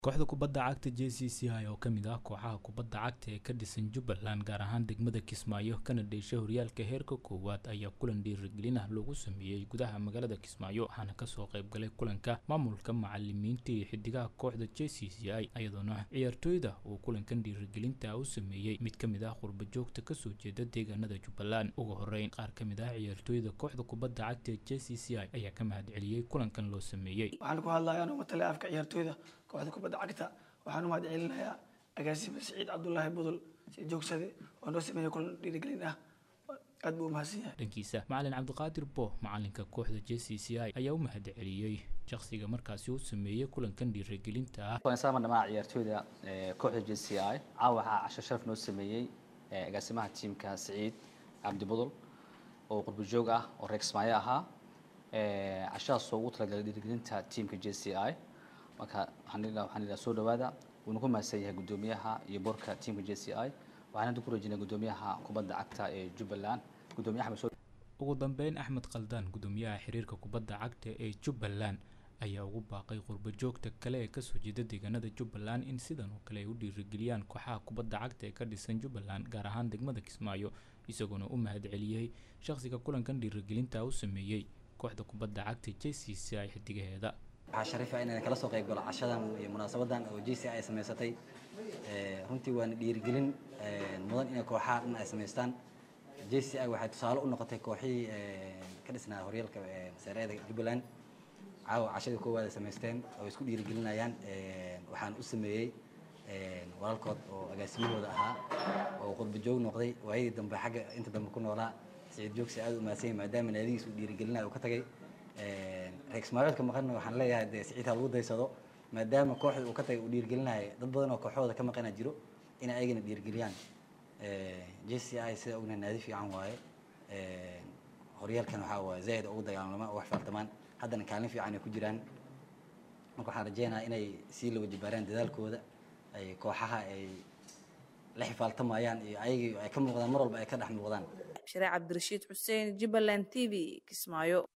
kooxda kubadda cagta j c c i oo ka mid ah kooxaha kubadda cagta ee ka dhisan jubbaland gaar ahaan degmada kismaayo kana dheesha horyaalka heerka koowaad ayaa kulan dhiirigelin ah loogu sameeyey gudaha magaalada kismaayo waxaana kasoo qaybgalay kulanka maamulka macalimiinta iyo xidigaha kooxda j c c i iyadoona ciyaartooyda uu kulankan dhiirigelinta u sameeyey mid ka mid ah qurba joogta kasoo jeeda deegaanada jubbaland ugu horeyn qaar ka mid ah ciyaartooyda kooxda kubadda cagta ee j c c i ayaa ka mahadceliyey kulankan loo sameeyey waxaan ku hadlayaa anoo matale afka ciyaartooyda kooxda kubadda cagta waxaan u mahad celinayaa agaasima siciid cabdulaahi budul si joogsade oo noo sameeyey kulan dhiirigelin ah aad buu umahadsan yahay dhankiisa macalin cabdiqaadir bo macalinka kooxda j c c i ayaa u mahad celiyey shakhsiga markaasi u sameeyey kulankan dhiirigelinta ah sama dhamaa ciyaartooyda kooxda j c i caawa waxaa casho sharaf noo sameeyey agaasimaha tiimka siciid cabdi budul oo qurbo joog ah oo reer kismaayo ahaa cashadaas oo ugu talagalay dhiirigelinta tiimka j c i marka waxaan idhaha soo dhawaada wuuna ku mahadsan yahay guddoomiyaha iyo boorka tiimka j c i waxaan hadda ku rajinay guddoomiyaha kubadda cagta ee jubbaland guddoomiye axmed soo ugu dambeyn axmed khaldaan guddoomiyaha xiriirka kubadda cagta ee jubbaland ayaa ugu baaqay qurbo joogta kale ee kasoo jeeda deegaanada jubbaland in sidan oo kale ay u dhiirigeliyaan kooxaha kubadda cagta ee ka dhisan jubbaland gaar ahaan degmada kismaayo isagoona u mahad celiyey shakhsiga kulankan dhiirigelinta u sameeyey kooxda kubadda cagta j c c i xidigaheeda waxaa shariifa inaan kala soo qayb galo cashadan iyo munaasabadan oo j c ay samaysatay runtii waana dhiirigelin mudan inay kooxaha dhan ay samaystaan j c i waxay tusaale u noqotay kooxihii ka dhisnaa horyaalka masaareeda jubbaland caawa cashadii koowaad ay samaysteen oo isku dhiirigelinayaan waxaan u sameeyey walaalkood oo agaasimahooda ahaa oo qurba joog noqday waayadii dambe xagga inta dambe ku noolaa siciid joogsi aad u mahadsan maadaama naadigiis uu dhiirigelinaya uu ka tagay reer ismaaciilka maqanna waxaan leeyahay dee siciid ha lagu daysado maadaama kooxda uu ka tagay uu dhiirigelinaya dad badan oo kooxooda ka maqana jiro inay ayagana dhiirigeliyaan j c i sida ogna naadi fiican waaye horyaalkan waxaa waaye zaid ugu dagaalama oo wax faartamaan haddana kaalin fiican ay ku jiraan marka waxaan rajeynayaa inay sii la wajibaaraan dadaalkooda ay kooxaha ay la xifaaltamayaan iyo ayagii ay ka muuqdaan mar walba ay ka dhex muuqdaan shariic cabdirashiid xuseen jubbaland t v kismaayo